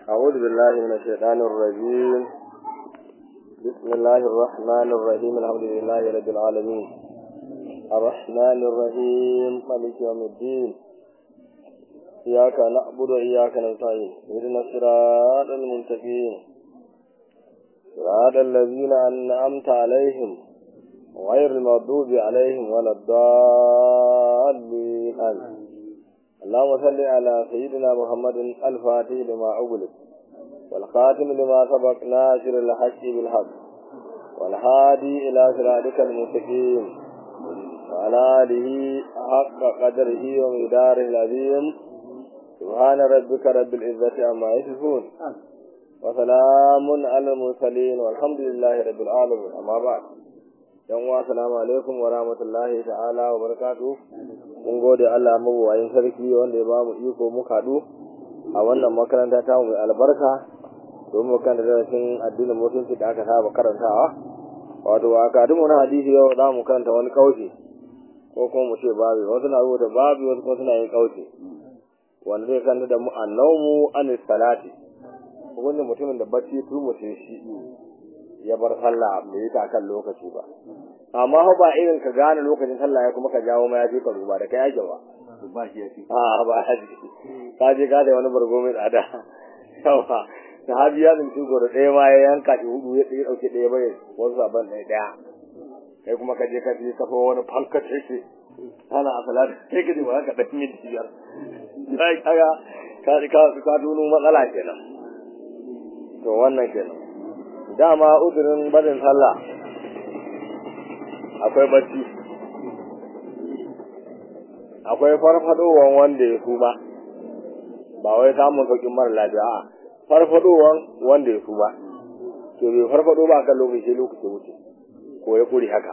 أعوذ بالله من الشيطان الرجيم بسم الله الرحمن الرحيم الحمد لله رب العالمين الرحمن الرحيم مالك يوم الدين إياك نعبد وإياك نستعين اهدنا الصراط المستقيم صراط الذين أنعمت عليهم غير المغضوب عليهم ولا الضالين آمين اللهم صل على سيدنا محمد الفاتح لما أغلق والخاتم لما سبق ناصر الحق بالحق والهادي إلى صراطك المستقيم وعلى آله حق قدره ومقداره العظيم سبحان ربك رب العزة عما يصفون وسلام على المرسلين والحمد لله رب العالمين أما بعد yan uwa assalamu alaikum wa rahmatullahi ta'ala wa barakatuh mun gode Allah mabuwayin sarki wanda ya bamu iko mu kadu a wannan makaranta ta mu albarka domin kan da darasin addinin musulunci da aka saba karantawa wato a kadu mu na hadisi yau za mu karanta wani kauce ko kuma mu ce babu wasu na rubuta babu wasu kuma suna yin kauce wanda zai kanta da mu annawmu anis salati wanda mutumin da bacci turmushe shi ya bar sallah bai yi ta kan lokaci ba amma ba irin ka gane lokacin sallah ya kuma ka jawo ma ya je ka duba da kai yake ba ba shi yake a ba haji ka je ka da wani bargo mai tsada yawa sahabi ya zunci goro ɗaya ma ya yanka shi hudu ya ɗaya ɗauke ɗaya bai wasu sabon ɗaya ɗaya kai kuma ka je ka je ka wani fankace shi ana a salatu sai ka je ba ka ɗan minti biyar sai kaga ka ka ka tuno matsala kenan to wannan kenan dama uzurin barin sallah akwai bacci akwai farfadowan wanda ya suma ba wai samun saukin mara lafiya a farfadowan wanda ya suma to bai farfado ba kan lokaci lokaci wuce ko ya kuri haka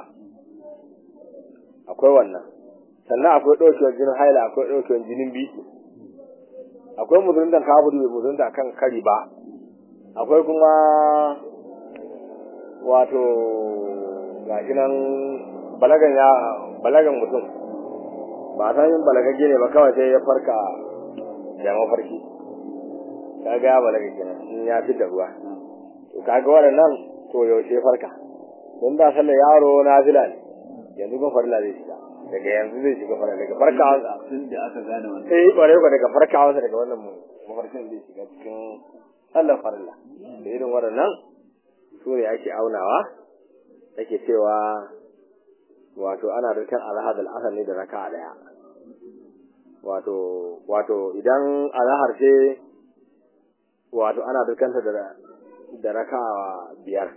akwai wannan sannan akwai ɗaukewar jinin haila akwai ɗaukewar jinin biki akwai musulunta kafiri bai musulunta kan kari ba akwai kuma wato gashi nan balagan ya balagan mutum ba san yin balagagge ne ba kawai sai ya farka da mafarki kaga ya balaga kenan in ya fi da ruwa to kaga waɗannan to yaushe farka don da sallar yaro na fila ne yanzu kun farila zai shiga daga yanzu zai shiga farila daga farkawa tun da aka gane wannan eh kware ko daga farkawa daga wannan mafarkin zai shiga cikin sallar farila da irin waɗannan su ne ake aunawa take cewa wato ana rikan alhad al'asar ne da raka daya wato wato idan alhar ce wato ana rikanta da da raka biyar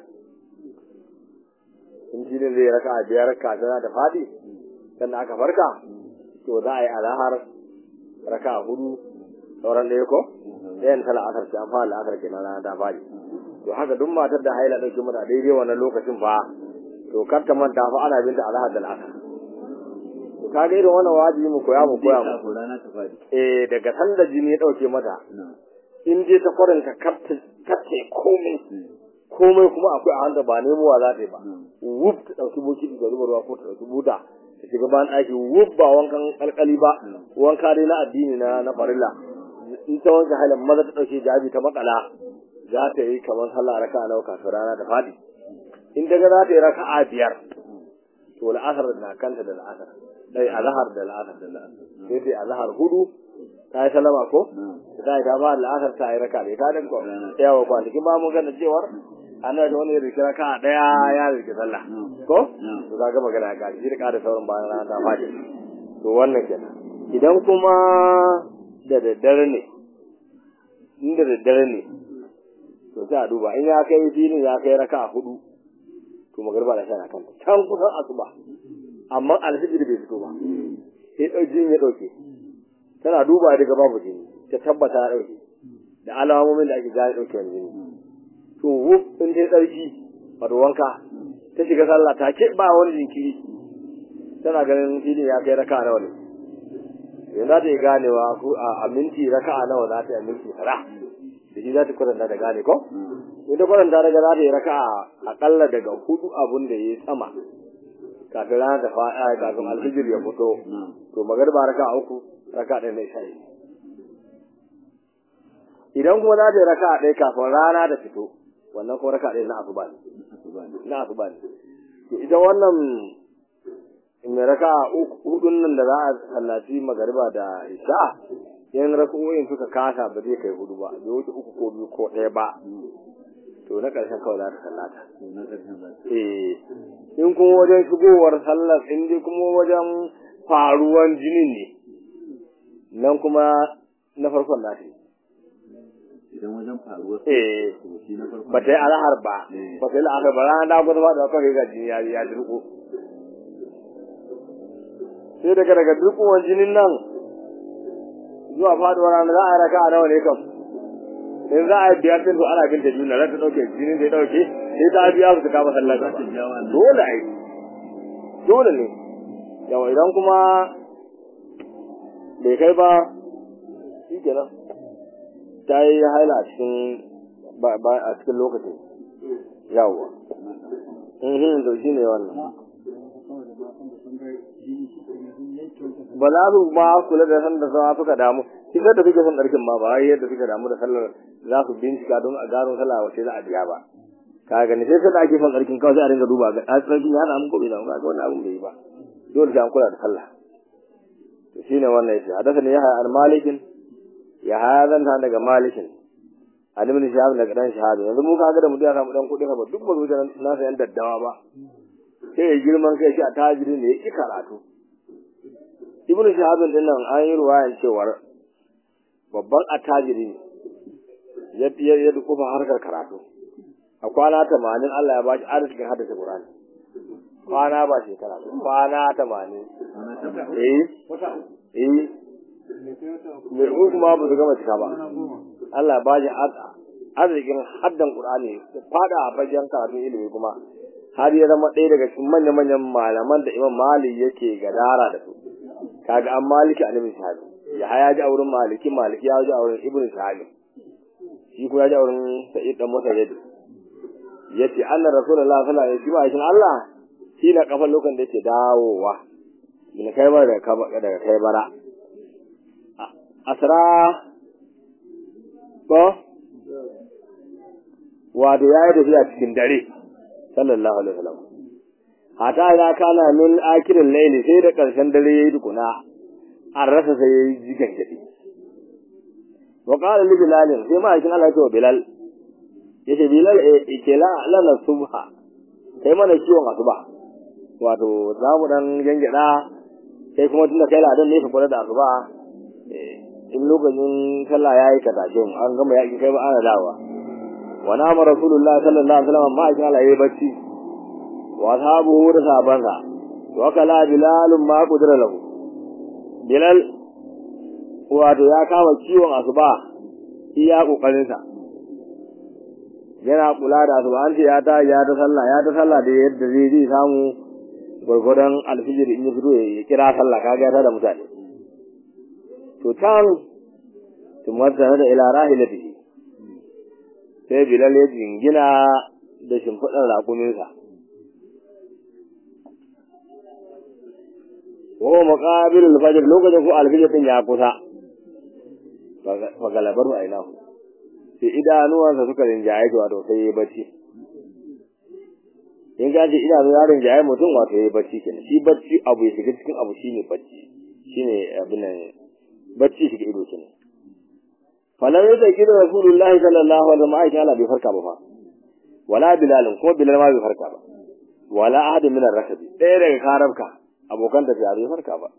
in shi zai raka biyar kafin da fadi sannan aka farka to za a yi alhar raka hudu sauran ɗaya ko ɗayan tala asar ce an fara la'asar kenan rana ta fadi to haka duk matar da haila ɗauki mata daidai wannan lokacin fa to kar ta manta fa ana binta alhad da al'asar to kaga irin wannan wajibi mu koya mu koya mu ko rana ta fadi eh daga sanda jini ya ɗauke mata in je ta kwaranta kace komai komai kuma akwai a hanta ba nemowa za ta yi ba wuf ta ɗauki bokiti da zuba ruwa ko ta ɗauki buta ta shiga bayan ɗaki wuf ba wankan alƙali ba wanka dai na addini na na farilla in ta wanke halin maza ta ɗauke jabi ta makala za ta yi kamar sallah raka nawa kafin rana da fadi in daga za ta yi raka a biyar to la'asar na kanta da la'asar dai azhar da la'asar da la'asar sai ta yi azhar hudu ta yi salama ko ta yi ta ba la'asar ta yi raka da ta da ko yawa kwanakin ba mun gana cewar annabi wani ya rike raka daya ya rike sallah ko to za ga magana ga shi da sauran bayan rana ta fadi to wannan kenan idan kuma da daddare ne in da daddare ne to sai a duba in ya kai filin ya kai raka hudu to magarba da shana kanta can kusan asuba amma alfijir bai fito ba sai ɗauki ya ɗauke tana duba daga babu jini ta tabbata ya ɗauke da alamomin da ake gane ɗauke wani jini to wuf in ta ɗauki wato wanka ta shiga sallah ta ke ba wani jinkiri tana ganin filin ya kai raka nawa ne yanzu za ta yi ganewa a minti raka nawa za ta yi a minti tara da shi za ta kwatanta da gane ko in ta kwatanta daga za ta yi raka akalla daga hudu abun da ya yi sama kafin rana ta fa'a kafin alfijir ya fito to magarba raka uku raka ɗaya na isha'i idan kuma za ta yi raka'a ɗaya kafin rana ta fito wannan kuma raka'a ɗaya na asuba ne asuba ne na asuba ne to ita wannan mai raka'a uku hudun nan da za a sallaci magariba da isha yan raka'o'in suka kasa ba zai kai hudu ba bai wuce uku ko biyu ko ɗaya ba to na ƙarshen kawai za ta sallata to na ƙarshen za ta eh in kuma wajen shigowar sallar in dai kuma wajen faruwan jinin ne nan kuma na farkon na ta yi idan wajen faruwar eh to shi na farko ba ta yi alahar ba Eh. ba ta yi la'akar ba ranar da gwada ba da kawai ga jini ya ya dirko sai daga daga dirkowar jinin nan zuwa faduwar rana za a yi raka a nawa ne kam in za a yi biyar sai to ana bin ta juna za ta ɗauke jinin da ya ɗauke sai ta biya su ta kama sallah za ta gaba ja wannan dole ai dole ne yawa idan kuma bai kai ba shi kenan ta yi haila a cikin ba ba- a cikin lokacin yawa mhm to shi ne wannan ba za su ma kula da san da sama suka damu shi da suke son ɗarkin ma ba wai yadda suka damu da sallar za su bincika don a gano sallah wace za a biya ba ka gani sai sai da ake son ɗarkin kawai sai a dinga duba ga a tsarkin ya samu gobe da ga wannan abun bai yi ba dole sai an kula da sallah to shine wannan yace hadasa ne ya hayar malikin ya hadan ta daga malikin an ibn shahab daga dan shahab yanzu mu kaga da mu da samu dan kudi ba duk ba zuwa na sayan daddawa ba sai ya girman kai shi a tajiri ne ya ki karatu ibn shahab din nan an yi ruwayan cewar babban attajiri ne ya ya ya dukufa harkar karatu a kwana 80 Allah ya bashi arzikin haddace Qur'ani kwana ba shekara ba, kwana 80 ana ta eh eh mai uku ma ba su gama cika ba Allah ba shi arzikin haddan Qur'ani fada a fagen karatun ilimi kuma har ya zama ɗaya daga cikin manya-manyan malaman da Imam Malik yake gadara da su kaga an maliki a nabin shahabi ya haya ji a wurin maliki maliki ya ji a wurin ibn shahabi shi kuma ya ji a wurin sa'id dan masa yadi yace anna rasulullahi sallallahu alaihi wasallam shi Allah shi na kafan lokacin da yake dawowa min kai bara daga kai bara asra ko wato ya yi tafiya cikin dare sallallahu alaihi wasallam hata ina kana min akirin laili sai da karshen dare yayi dukuna an rasa sai yayi jigan gadi wa qala li bilal sai ma yakin Allah ya ce wa bilal yace bilal e ke la lana subha kai mana ciwon asuba wato za mu dan gangada sai kuma tunda kai ladan ne ka kula da asuba in lokacin sallah yayi ka tashi mu an gama yaki kai ba ana dawa wa nama rasulullah sallallahu alaihi wasallam ma shi Allah yayi bacci wa ashabuhu da sahabansa wa kala bilal ma qudira lahu bilal wato ya kama ciwon asuba iya kokarin sa yana kula da asuba an ce ya ta ya ta sallah ya ta sallah da yadda zai zai samu gurgurdan alfijir in ya fito ya kira sallah kaga ya ta da mutane to can tumarta da ila rahilatihi sai bilal ya jingina da shimfiɗar raƙuminsa wa maqabil al-fajr lokacin ko al-fajr din ya kusa fa galabar wa ainahu sai idanuwansa suka rinjaye shi wato sai ya bacci in ka ji idanu ya rinjaye mutum wato ya bacci kenan shi bacci abu ya shiga cikin abu shine bacci shine abin nan bacci shi ido kenan falan yadda kida rasulullahi sallallahu alaihi wasallam aisha Allah bai farka ba fa wala bilal ko bilal ma bai farka ba wala ahad min ar-rakabi ɗaya daga karabka abokan tafiya bai farka ba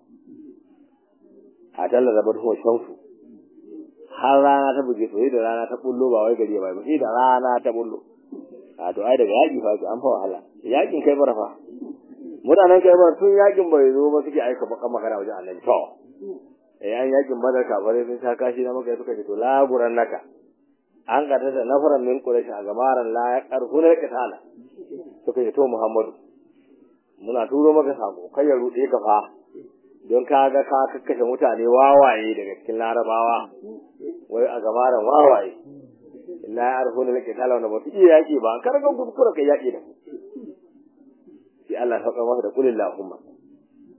a talla da barko shamsu har rana ta buge to da rana ta bullo ba wai gari ba sai da rana ta bullo a to ai daga yaki fa an fa wahala yakin kai bara fa mutanen kai bara tun yakin bai zo ba suke aika bakan magana wajen annabi to eh an yakin badar kafare sun sha kashi na maka suka ce to laguran naka an gata da nafaran min quraish a gamaran la ya karhuna qitala suka ce to muhammadu muna turo maka sako kai ya rude ka fa don ka ga ka kakkashe mutane wawaye daga cikin larabawa wai a gamaran wawaye illa ya arhuna qitala wanda ba su iya yaki ba kar ga kuskura kai yaki da sai Allah ya saka masa da kulillahumma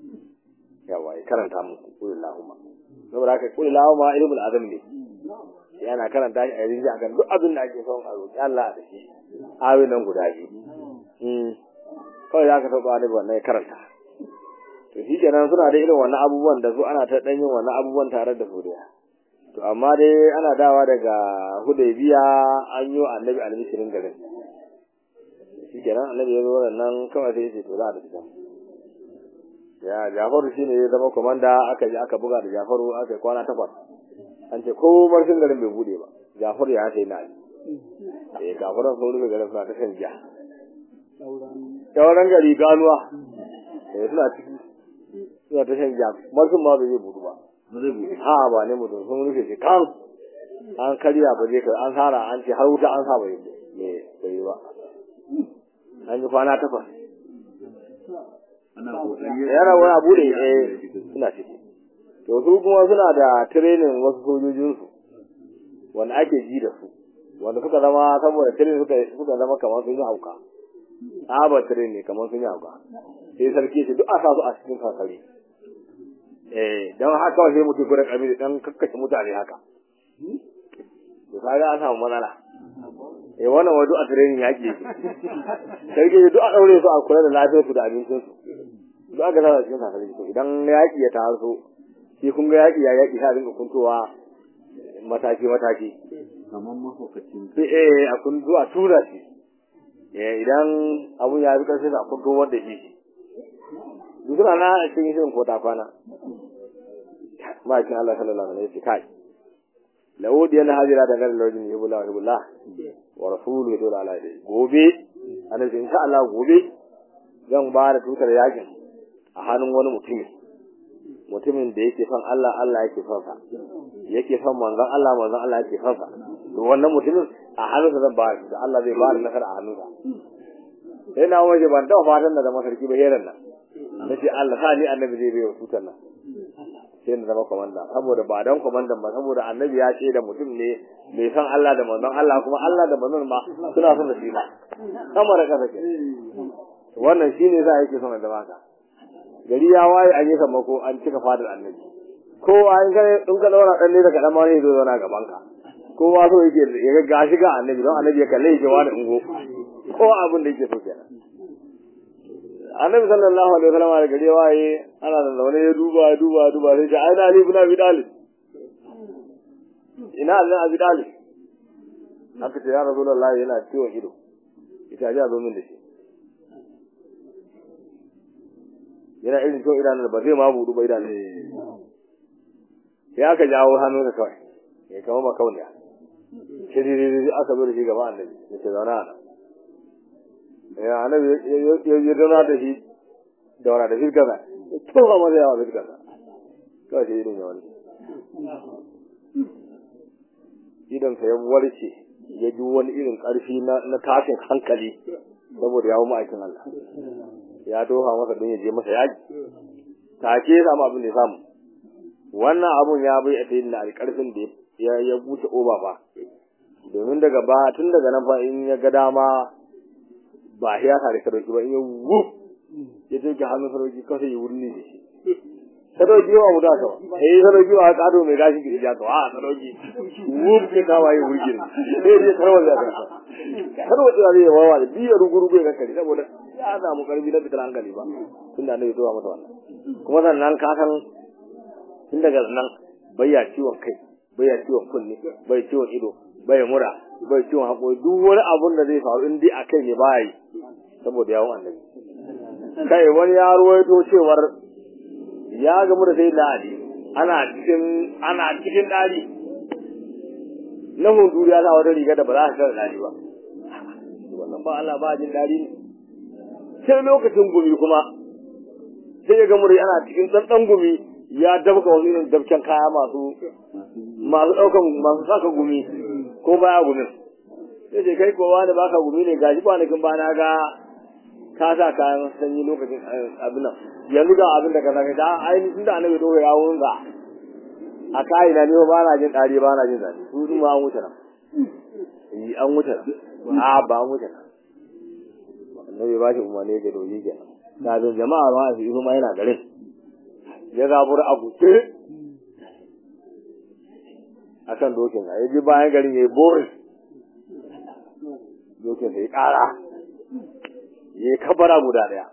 yawa ya karanta muku kulillahumma saboda haka kulillahumma ilmul azam ne yana karanta shi a yanzu akan duk abin da ake son a roƙi Allah da shi ayoyin nan guda biyu kawai za ka taɓa wani wannan ya karanta to shi kenan suna da irin wannan abubuwan da su ana ta ɗan yin wannan abubuwan tare da su da to amma dai ana dawa daga hudaybiya an yi wa annabi almishirin garin shi kenan annabi ya zo nan kawai sai ya ce to za a tafi can ya jafaru shi ne ya zama komanda aka je aka buga da jafaru aka yi kwana takwas an ce ko marshin garin bai bude ba jafaru ya sai na ali eh kafiran sun rufe garin suna ta shan giya sauran gari ganuwa eh suna ciki suna ta shan giya marshin ma bai zai budu ba ha ba ne mutum sun rufe shi kan an karya ba zai kai an sara an ce har wuta an sa bai bai ba an yi kwana takwas yana wani abu da eh suna ciki to su kuma suna da training wasu sojojinsu wanda ake ji da su wanda suka zama saboda training suka suka zama kamar sun yi hauka tsaba training kamar sun yi hauka sai sarki ce duk a sa su a cikin kakari eh don haka sai mutum gurin kabili dan kakkashe mutane haka to kaga an samu matsala eh wannan wadu a training yaki yake sarki duk a daure su a kula da lafiyar su da abincin su duk aka sa cikin kakari to idan yaki ya taso shi kun ga yaki ya yaki sai rinka kuntowa mataki mataki kamar mahaukacin sai eh a kun zuwa tura shi eh idan abun ya bi karshe a kunto wanda shi duk na na cikin shirin ko ta kwana ma'aikin Allah sallallahu alaihi wasallam kai lawudi yana hajira da garin lawajin yabula yabula wa rasulu dole ala dai gobe annabi insha Allah gobe zan ba da tutar yakin a hannun wani mutumi mutumin da yake son Allah Allah yake son sa yake son manzon Allah manzon Allah yake son sa to wannan mutumin a hannunsa zan ba shi Allah zai ba ni nasara a hannunsa sai na waje ban taɓa fatan da zama sarki ba heran nan nace Allah sa ni annabi zai bai wa tutar nan sai na zama komanda saboda ba dan komandan ba saboda annabi ya ce da mutum ne mai san Allah da manzon Allah kuma Allah da manzon ma suna son da shi ba sama da kasa ke wannan shine za a yake son da baka gari ya waye an yi sammako an cika fadar annabi kowa in ka in ka daura dan ne daga dan ma ne zo zauna gaban ka kowa so yake ya ga gashi ga annabi don annabi ya kalle shi wani ungo kowa abin da yake so kenan annabi sallallahu alaihi wasallam da gari waye ana da zaune ya duba ya duba ya duba sai ce ai na ali ibn abi talib ina ali abi talib haka ce ya rasulullahi yana ciwon ido ita ji a zo min da shi yana irin ciwon idanun ba zai ma budu ba idanun sai aka jawo hannu da kawai ya kama makauniya shiriri aka zo da shi gaba annabi ya ce zauna a nan ya annabi ya zauna da shi daura da firgaza tofa masa yawa firgaza kawai sai idan ya wani idan sa ya warce ya ji wani irin ƙarfi na tashin hankali saboda yawon ma'aikin Allah ya tofa masa don ya je masa yaji take ya samu abin da ya samu wannan abun ya bai a sayin da alƙarfin da ya buce oba ba domin daga ba tun daga nan fa in ya ga dama ba ya tare sadauki ba in ya wuf ya take hannun sadauki kawai ya wurin ne da shi sadauki ba mu da ka ba eh sadauki ba ka ado mai gashi ki ja ka a sadauki wuf ke kawa ya wurgin sai dai tarwa da ka tarwa da zai wawa da biya rugurugu ya kankare saboda ya samu karfi na fitar hankali ba tun da annabi zuwa mata wannan kuma sannan ka san tun daga nan bayya ciwon kai bayya ciwon kunne bai ciwon ido bai mura bai ciwon haƙori duk wani abun da zai faru in dai a kai ne baya yi saboda yawon annabi kai wani ya ruwaito cewar ya gamu da sai da ali ana cikin ana cikin dari na hudu ya sa wata riga da ba za ka ga dari ba wannan ba Allah ba jin dari ne sai lokacin gumi kuma sai ya gamu da ana cikin tsantsan gumi ya dabka wani irin dabken kaya masu masu ɗaukan masu saka gumi ko baya gumin sai ce kai kowa da baka gumi ne gashi kwanakin ba na ga ka sa kayan sanyi lokacin abin nan yanzu ga abin da ka saka da ainihin da annabi dole ya wurin ga a kai na ne ba na jin dare ba na jin zafi su dun ma an wuce nan yi an wuce nan a ba an wuce nan annabi ba shi umarni ga doji kenan kafin jama'a ma su yi ma yana garin ya zabura a guje akan dokin ya je bayan garin ya yi boris dokin sai kara ya yi kabara guda daya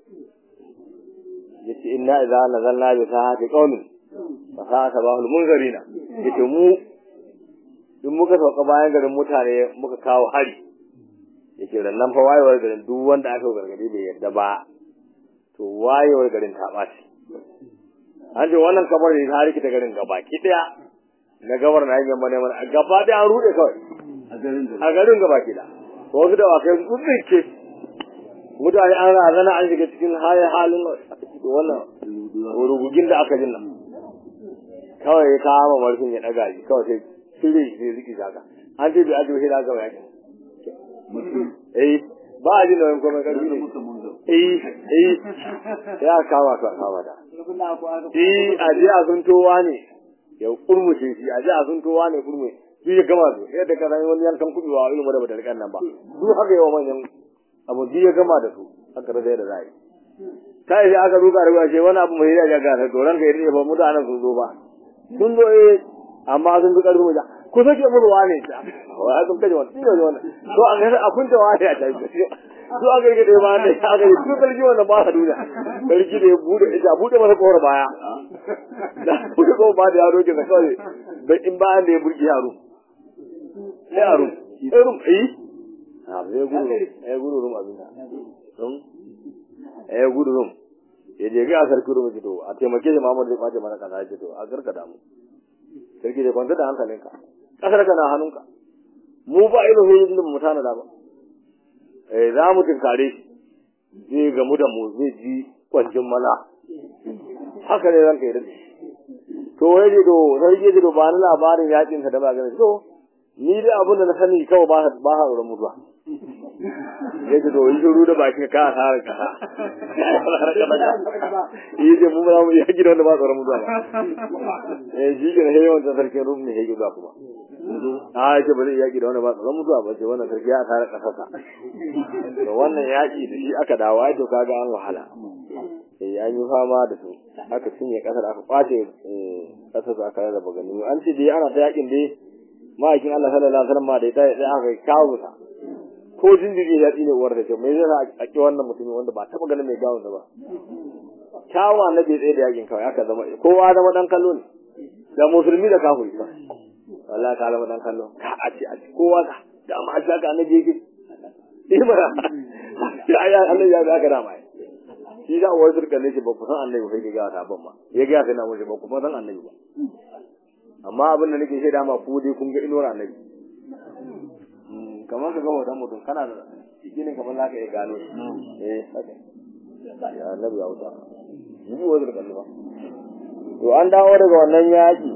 ya ce inna idza nazalna bi sahati qaumin fa sa'a sabahul munzarina yace mu duk muka sauka bayan garin mutane muka kawo hari yake nan fa wayewar garin duk wanda aka gargadi bai yarda ba to wayewar garin ta ɓaci an ce wannan kamar da ta rikita garin gaba ki daya na gabar na yin mana mana gaba da an rude kawai a garin gaba ki da wasu da wakai sun tsinke mutane an razana an shiga cikin halin wannan rugugin da aka jin nan kawai ya kama marfin ya daga shi kawai sai cire shi sai ziki shaka an ce bai ajiye shi da aka bayani eh ba a jin da wani komai karfi ne eh eh ya kama su a kama da eh a je a zuntowa ne ya kurmushe shi a je a zuntowa ne kurme shi ya gama su yadda ka zai wani yankan kubewa irin wanda bata rikan nan ba duk haka yawa manyan abu biyu ya gama da su haka da zai da zai ta yi aka duka da ce wani abu mai ya ga ta doran ka yi ba mutanen sun zo ba sun zo eh amma sun fi karfi mu ku sake mu ruwa ne ta wa sun kaje wannan ne wannan to an ga abun da wani a tafi to an ga da ba ne aka yi su kalji wannan ba ha duniya kalji da ya bude ita bude masa kowar baya da bude ko ba da yaro ke da kawai da in ba da ya burki yaro sai yaro sai rum eh a zai gudu eh gudu rum abin da rum eh gudu rum ya je ga sarki rum ji to a taimake shi Muhammad zai kwace mana kaza ji to a garka da mu sarki da kwanta da hankalinka kasar ka na hannunka mu ba irin hujjojin da mu tana da ba eh za mu tinkare shi zai gamu da mu zai ji kwancin mala haka ne ranka yi daɗe to wai ji to sarki ji to ba ni labarin yakin sa da ba gani to ni dai abin da na sani kawai ba ba ha tsoron mutuwa ya ji to yi shiru da bakin ka a tsarin kasa yi ce mu ba mu yaki da wanda ba tsoron mutuwa ba eh shi ke na yawan sarkin rum ne yake zuwa kuma a ce ba zai yaki da wanda ba tsoron mutuwa ba ce wannan sarki ya tare kasasa to wannan yaki da shi aka dawo ai to kaga an wahala eh an yi fama da su aka cinye kasar aka kwace kasar su aka rarraba gani an ce dai ana ta yakin dai ma'aikin Allah sallallahu alaihi wasallam da ya tsaye aka kawo ta ko jinjiri ya tsine uwar da ce mai zai a ki wannan mutumin wanda ba taba ganin mai gawon ba kyawa na bai tsaye da yakin kawai aka zama kowa zama dan kallo ne da musulmi da kafiri ba wallahi ka zama dan kallo ka a ce a ce kowa ka da amma a ka annabi yake imara ya ya Allah ya ga da mai shi da uwar zurka ne ce ba ku san annabi sai ga ta ban ma ya ga kana mu ba ku san annabi ba amma abin da nake shaida ma ku dai kun ga inuwar annabi kamar ka ga hoton mutum kana da ginin kamar za ka iya gano shi eh haka ya annabi ya wuta yi wa zurka ba to an dawo daga wannan yaki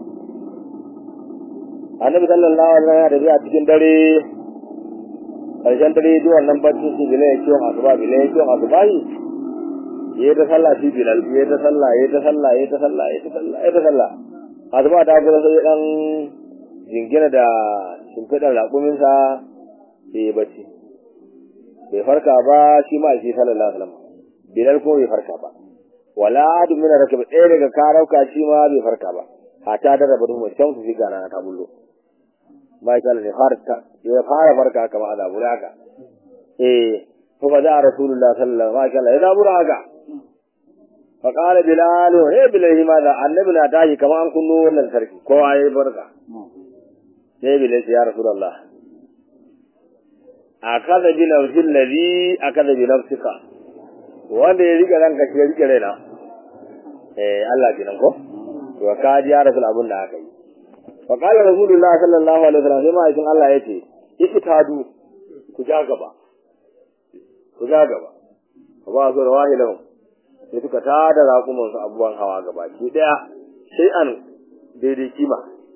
annabi sallallahu alaihi wasallam da biya cikin dare karshen dare zuwa wannan bacci shi bilal ya ciwon asuba bilal ya ciwon asuba yi ya ta sallah shi bilal ya ta sallah ya ta sallah ya ta sallah ya ta sallah ya ta sallah asuba ta kuma sai dan jingina da shimfiɗar raƙuminsa sai ya bacci bai farka ba shi ma shi sallallahu alaihi wasallam bilal ko bai farka ba wala adu min rakab ɗaya daga karauka shi ma bai farka ba hata da rabu mu can su shiga rana ta bullo bai kala ne farka ya fara farka kama ala buraka eh to ba da rasulullahi sallallahu alaihi wasallam ya da buraka fa qala bilal he bilal ma da annabi na tashi kama an kunno wannan sarki kowa yayi barka sai bilal ya rasulullah akaza bi nafsil ladhi akaza bi nafsika wanda ya rike ranka shi ya rike raina eh Allah kenan ko to ka ji ya rasul abun da aka yi fa qala rasulullah sallallahu alaihi wasallam sai ma'aikin Allah yace ikitadu ku ja gaba ku ja gaba fa ba su rawahi lahum sai suka tada raƙuman su abubuwan hawa gaba ki daya sai an daidai kima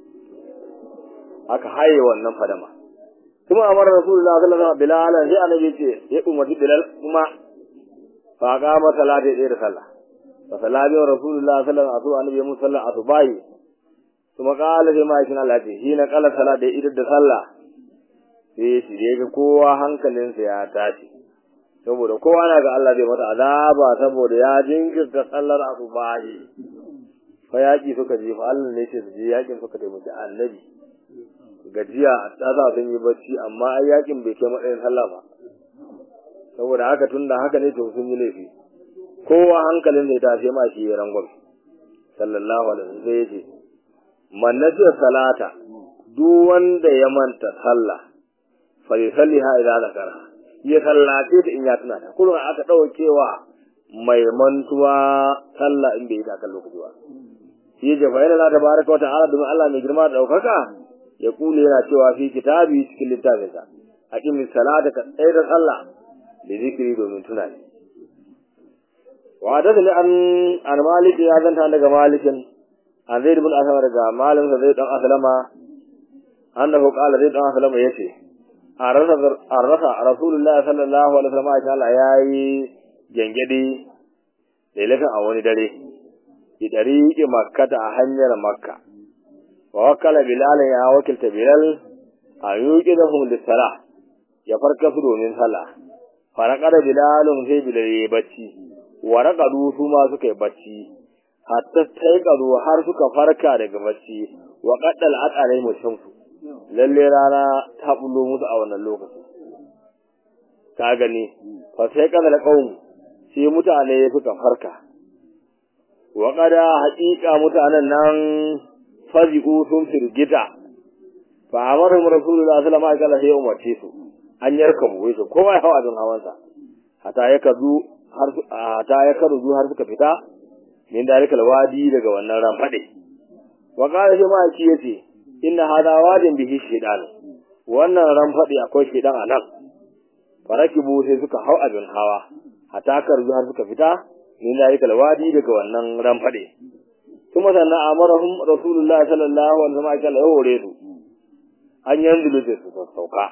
aka haye wannan fadama kuma amara rasulullah sallallahu alaihi wasallam bilal sai annabi ce ya umarci bilal kuma fa ga masala da da sallah fa sallallahu rasulullah sallallahu alaihi wasallam annabi mun sallah asubahi kuma kala sai ma yakin Allah ce shi na kala sallah da idan da sallah sai shi da ga kowa hankalinsa ya tashi saboda kowa na ga Allah zai mata azaba saboda ya jinkirta sallar asubahi fa yaƙi suka je fa Allah ne ce su je yaƙin suka taimaki annabi gajiya a tsada sun yi bacci amma ai yaƙin bai kai matsayin sallah ba saboda haka tun da haka ne to sun yi laifi kowa hankalin da ya tashi ma shi ya rangon sallallahu alaihi wasallam sai ya ce man nasiya salata duk wanda ya manta sallah fa yusalliha idza zakara ya sallace ta in ya tuna ta kullum aka daukewa mai mantuwa sallah in bai yi ta kan lokaci ba shi ya jafa yana ta baraka wa ta'ala domin Allah mai girma da daukaka ya kule yana cewa fi kitabi cikin littafinsa aqimis salata ka tsaya da sallah da zikiri domin tunani wa da an an malik ya zanta daga malikin an zaid ibn aslama daga malim sa zaid dan aslama annahu qala zaid dan aslama yace arasa arasa rasulullahi sallallahu alaihi wasallam ya Allah yayi gengedi lailatan a wani dare ki dariqi makkata a hanyar makka wa wakala bilal ya wakilta bilal a yuqi da hum lisala ya farka su domin sallah farakada bilalun sai bilal ya bacci wa raqadu su ma suka yi bacci hatta sai kado har suka farka daga bacci wa qaddal aqalai mushamsu lalle rana ta bullo musu a wannan lokaci ka gani fa sai kada qaum sai mutane suka farka wa qada haqiqa mutanen nan fazi'u sun firgita fa amara rasulullahi sallallahu alaihi wasallam sai umarce su an yarka mu wai kowa ya hawa don hawansa hata ya kazu har hata ya kazu har suka fita min dalikal wadi daga wannan ramfade wa qala shi ma shi yace inna hada wadin bihi shaytan wannan ramfade akwai shaytan anan farakibu sai suka hau abin hawa hata kazu har suka fita min dalikal wadi daga wannan ramfade kuma sannan amarahum rasulullah sallallahu alaihi wasallam ya hore su an yanzu da su sauka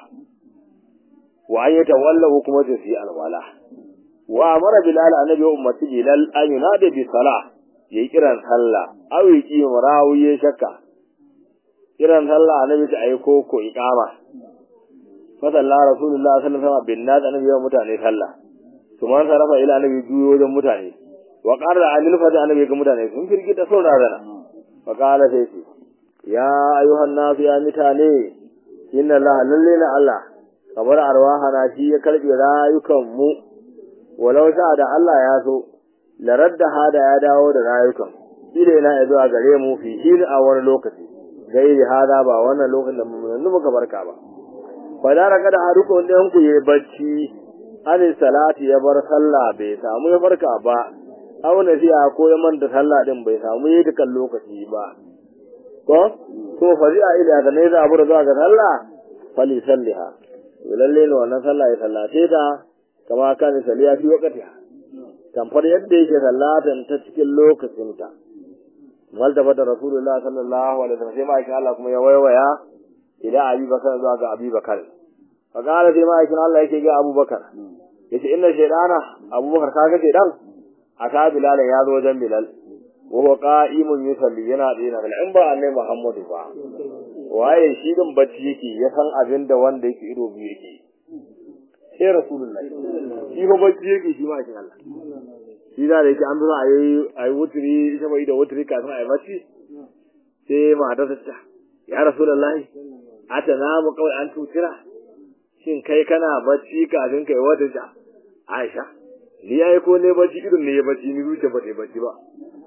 wa an yatawallahu kuma da su yi alwala wa amara bilal annabi ummati bilal an yunada bi salah yayi kiran sallah aw yi marawiye shakka kiran sallah annabi ta ayi ko ko iqama fa sallallahu rasulullah sallallahu alaihi wasallam bin nas annabi ya mutane sallah kuma sarafa ila annabi juyo wajen mutane wa qarra anil fada annabi ga mutane sun firgita sun razana fa qala sai ce ya ayuhan nas ya mutane inna allaha lalle na allah kamar arwahana shi ya karbe rayukan mu walau sha da Allah ya so la radda hada ya dawo da rayukan ile na ya zuwa gare mu fi shi a wani lokaci gairi hada ba wannan lokacin da mun muka barka ba fa da raka da haruko ɗayan ku yayi bacci ani salati ya bar sallah bai samu ya farka ba aw nasiya ko ya manta sallah din bai samu yi dukan lokaci ba ko ko fari'a ila ga ne za a bura zuwa ga sallah fali salliha lalle ne wannan sallah ya sallace ta kama kan saliya fi wakatiha tamfar yadda yake sallatan ta cikin lokacinta maltafa da rasulullah sallallahu alaihi wasallam sai ma'aikin Allah kuma ya waiwaya ila abi bakar zuwa ga abi bakar fa qala sai ma'aikin Allah yake ga Abu Bakar yace inna shaydana Abu Bakar kaga shaydan aka Bilal ya zo wajen Bilal wa huwa qa'imun yusalli yana dina bil in ba annai Muhammadu ba waye shi din bacci yake ya san abin da wanda yake ido biyu yake sai rasulullahi shi ba bacci yake shi ma kin Allah shi da yake an zo ayi ayi wuturi ita bai da wuturi kafin ayi bacci sai matar ta ya rasulullahi atana mu kawai an tutira shin kai kana bacci kafin kai wata ta Aisha ni yayi ko ne bacci irin ne ya bacci ni zuciya ba ta bacci ba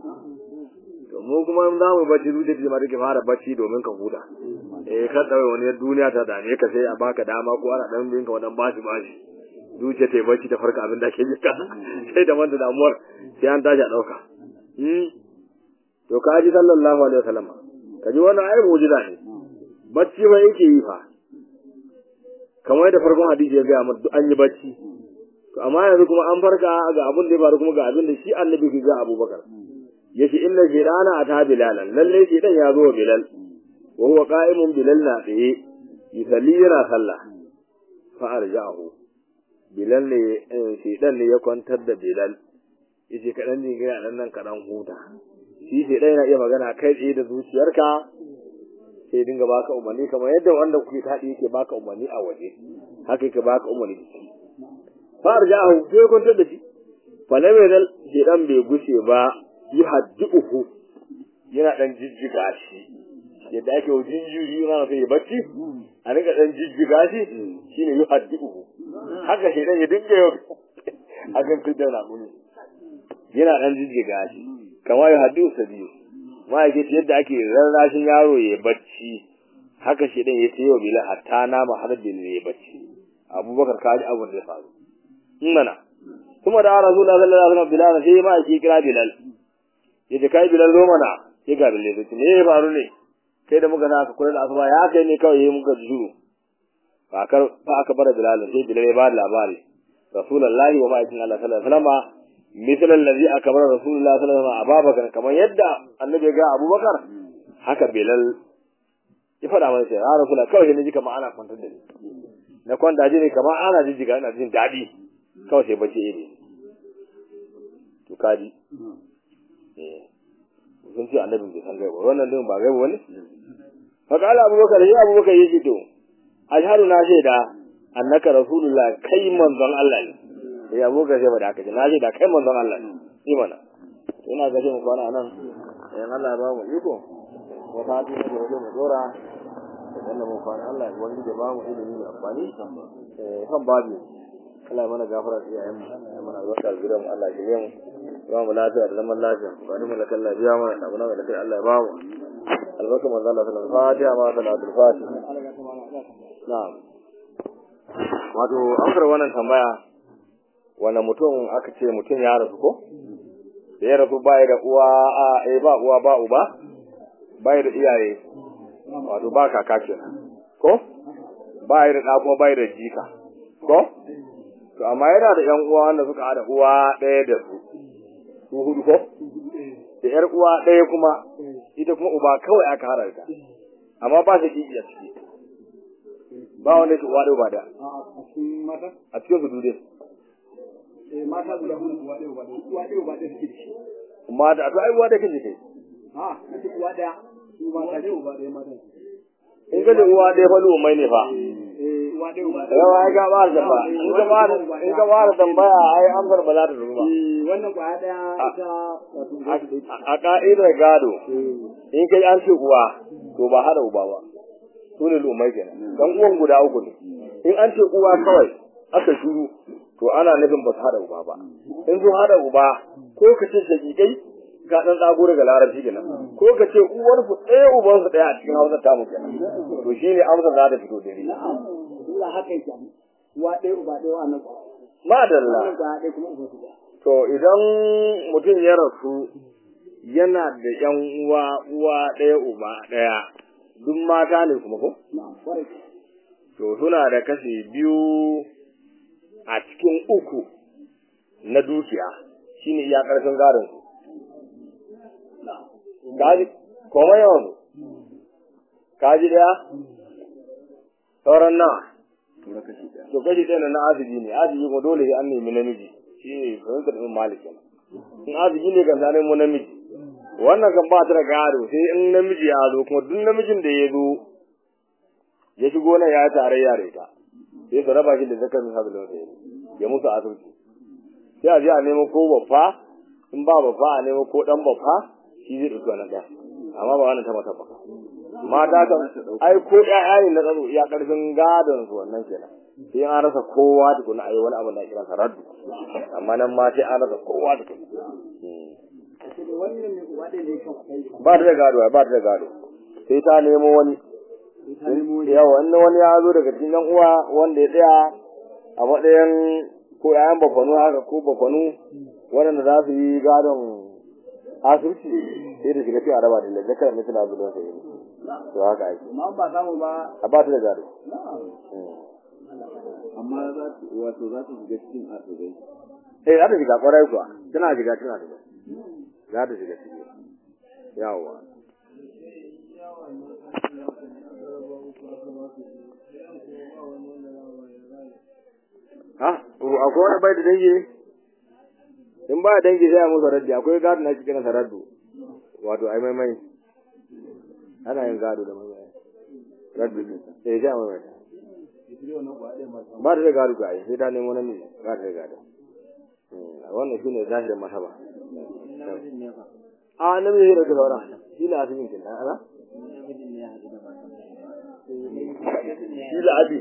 to mu kuma in za mu bacci zuciya ta ma take fara bacci domin ka huta eh ka dawo wani duniya ta dame ka sai a baka dama ko ana dan binka wannan bashi bashi zuciya ta bacci ta farka abin da ke jika sai da wanda damuwar sai an tashi a dauka hmm to kaji sallallahu alaihi wasallam kaji wannan ai mu'jiza ne bacci ba yake yi fa kamar da farkon hadisi ya gaya mana duk an yi bacci to amma yanzu kuma an farka ga abin da ya faru kuma ga abin da shi annabi ke ga Abubakar yace inna shaytana ata bilalan lalle shaytan ya zo bilal wa huwa qa'imun bilal na tsaye yusalli yana sallah fa arja'ahu bilal ne shaytan ne ya kwantar da bilal yace kadan ne ga nan nan kadan huta shi shaytan yana iya magana kai tsaye da zuciyarka sai dinga baka umarni kamar yadda wanda kuke taɗi yake baka umarni a waje haka yake baka umarni far ja'ahu sai kwantar da shi fa lam yadal shedan bai gushe ba yuhaddihu yana dan jijjiga shi yadda ake wa jinjiri yana sai ya bacci a rinka dan jijjiga shi shine yuhaddihu haka shi dan ya dinga yau a kan fitar na muni yana dan jijjiga shi kamar yuhaddihu sabiyu ma'aikaci yadda ake rarrashin yaro ya bacci haka shi dan ya ce wa bilal hatta nama har bilal ya bacci abubakar kaji abin da ya faru in mana kuma da rasulullah sallallahu alaihi wasallam bilal sai ma yake kira bilal yace kai bilal zo mana ya ga bilal sai me ya faru ne kai da muka na ka kula da asuba ya kai ne kawai yayi muka juru fa kar fa aka bar bilal sai bilal ya ba da labari rasulullah wa ma'aikin Allah sallallahu alaihi wasallam misal allazi akbar rasulullah sallallahu alaihi wasallam ababakar kamar yadda annabi ga abubakar haka bilal ya faɗa mana sai ya rasulullah kawai ne ji kamar ana kwantar da ni na kwanta ji ne kamar ana jijjiga ina jin daɗi kawai sai bace ne to kaji eh sun ce annabin bai san gaiba wannan din ba gaiba wani fa kala abubakar ya abubakar yace to ashhadu na shaida annaka rasulullah kai manzon Allah ne eh abubakar sai ba da aka ce na shaida kai manzon Allah ne imana ina ga mu kwana nan eh Allah ya ba mu iko wata hadi ne da mu dora wannan mun kwana Allah ya wani da ba mu ilimi mai amfani eh kan babu Allah ya mana gafara da iyayen mu ya mana albarka da gidan mu Allah ya yi mu ba mu lafiya da zaman lafiya ba ni mulaka Allah biya mana da abuna da kai Allah ya ba mu albarka manzo Allah sallallahu alaihi wasallam fatiha ma salatul fatiha na'am wato an wannan tambaya wani mutum aka ce mutum ya rasu ko da ya rasu ba da uwa a eh ba uwa ba uba ba da iyaye wato ba kaka kenan ko ba da da kuma ba da jika ko to amma yana da ƴan uwa wanda suka haɗa uwa ɗaya da su su hudu ko da ƴar uwa ɗaya kuma ita kuma uba kawai aka haɗa ta amma ba shi kiki a ciki ba wanda ke uwa ɗaya ba da a cikin su dude mata guda hudu uwa ɗaya uwa ɗaya uwa ɗaya uwa ɗaya suke da shi mata to ai uwa ɗaya kake kai a kace uwa ɗaya su mata ce uwa ɗaya mata in ka da uwa ɗaya fa lumai ne fa eh uwa ɗaya uwa ɗaya yawa ai ka ba da ba in ka ba in ka ba da tambaya ai amsar ba za ta zo ba Eh, wannan kwaya ɗaya ita wato guda su ɗaya a ka'idar gado in kai an ce uwa to ba hada uba ba su ne lumai kenan dan uwan guda uku ne in an ce uwa kawai aka shuru to ana nufin ba su hada uba ba in sun hada uba ko ka ce shakikai ka dan tsago daga larabci kenan ko ka ce uwar su ɗaya uban su ɗaya a cikin hausa tamu kenan to shine amsar za ta fito dare Allah haka yake uwa ɗaya uba ɗaya wannan madalla wannan kwaya ɗaya kuma uba su ɗaya to idan mutum ya rasu yana da yan uwa uwa ɗaya uba ɗaya duk mata ne kuma ko na'am kwarai to suna da kashi biyu a cikin uku na dukiya shine iya ƙarfin gadon su kaji koma yawan su kaji daya sauran nawa tura kashi ɗaya to kashi ɗaya na asibi ne asibi kuma dole sai an nemi namiji shi ne fahimtar ɗin malikin in asibi ne kan sanin mu namiji wannan kan ba ta da gado sai in namiji ya zo kuma duk namijin da ya zo ya shigo nan ya yi tarayya da ita sai su raba shi da zakar misali da wata ya musu asibiti sai a je a nemo ko babba in ba babba a nemo ko dan babba shi zai ɗauki wannan ɗaya amma ba wannan ta mata ba mata kan ai ko ƴaƴa ne na tsaro iya ƙarfin gadon su wannan kenan sai an rasa kowa tukuna ayi wani abu da kira sa raddu amma nan ma sai an rasa kowa tukuna kace da wannan ne uwa ɗaya ne kan kai ba ta da gado ba ta da gado sai ta nemo wani ta nemo wani yawa in wani ya zo daga cikin yan uwa wanda ya tsaya a matsayin ko ƴaƴan bafanu haka ko bafanu waɗanda za su yi gadon asibiti sai da shiga sai a raba da lallakar mutum abu don sai to haka ake amma ba samu ba a ba ta da gado amma za ta wato za ta shiga cikin asibai eh za ta shiga kwarai kuwa tana shiga tana shiga za ta shiga ciki yawa ha akwai wani bai da dangi ne in ba dangi sai a musu raddi akwai gado na cikin sa raddu wato ai maimai ana yin gado da maimai raddu ne eh sai a maimai ba ta da gado ga ai sai ta nemo namiji ba ta da gado wannan shine zahirin masaba a namiji zai ɗauki sauran shi ne asimin kin ana shi da abi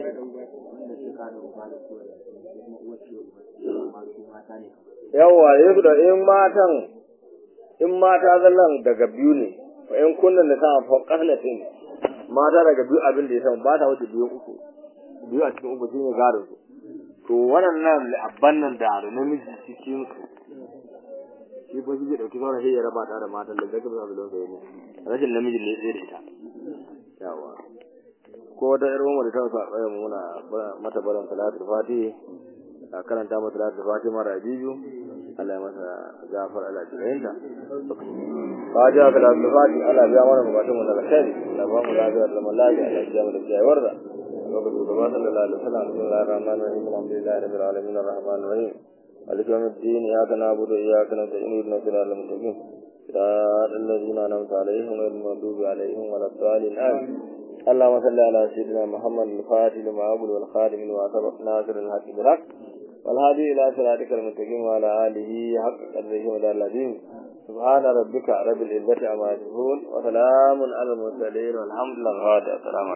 yawa ya da in matan in mata zallan daga biyu ne fa in kunnan da ta fa qahnatin mata daga biyu abin da ya samu ba ta wuce biyu uku biyu a cikin uku shine garin su to wannan abban nan da da namiji cikin su shi ba shi zai dauki sauran sai ya raba ta da matan da daga bisa don sai ne rashin namiji ne zai da ita yawa ko da irin wanda ta sa tsaya muna mata barin salatul fatihi a karanta mata salatul fatihi mara biyu Allah ya masa gafar Allah ya yinta fatiha salatul fatihi Allah ya mana bukatun mu da alkhairi Allah ba mu lafiya da zaman lafiya Allah ya mu da jayawar da lokacin da ba sallallahu alaihi wasallam bismillahir rahmanir rahim alhamdulillahi rabbil alamin arrahmanir rahim مالك يوم الدين إياك نعبد وإياك نستعين اهدنا الصراط المستقيم صراط الذين أنعمت عليهم غير المغضوب عليهم ولا الضالين آمين اللهم صل على سيدنا محمد الفاتح لما أقول والخاتم لما سبق ناصر الحق بالحق والهادي إلى صراطك المستقيم وعلى آله حق قدره ودار العظيم سبحان ربك رب العزة عما يصفون وسلام على المرسلين والحمد لله السلام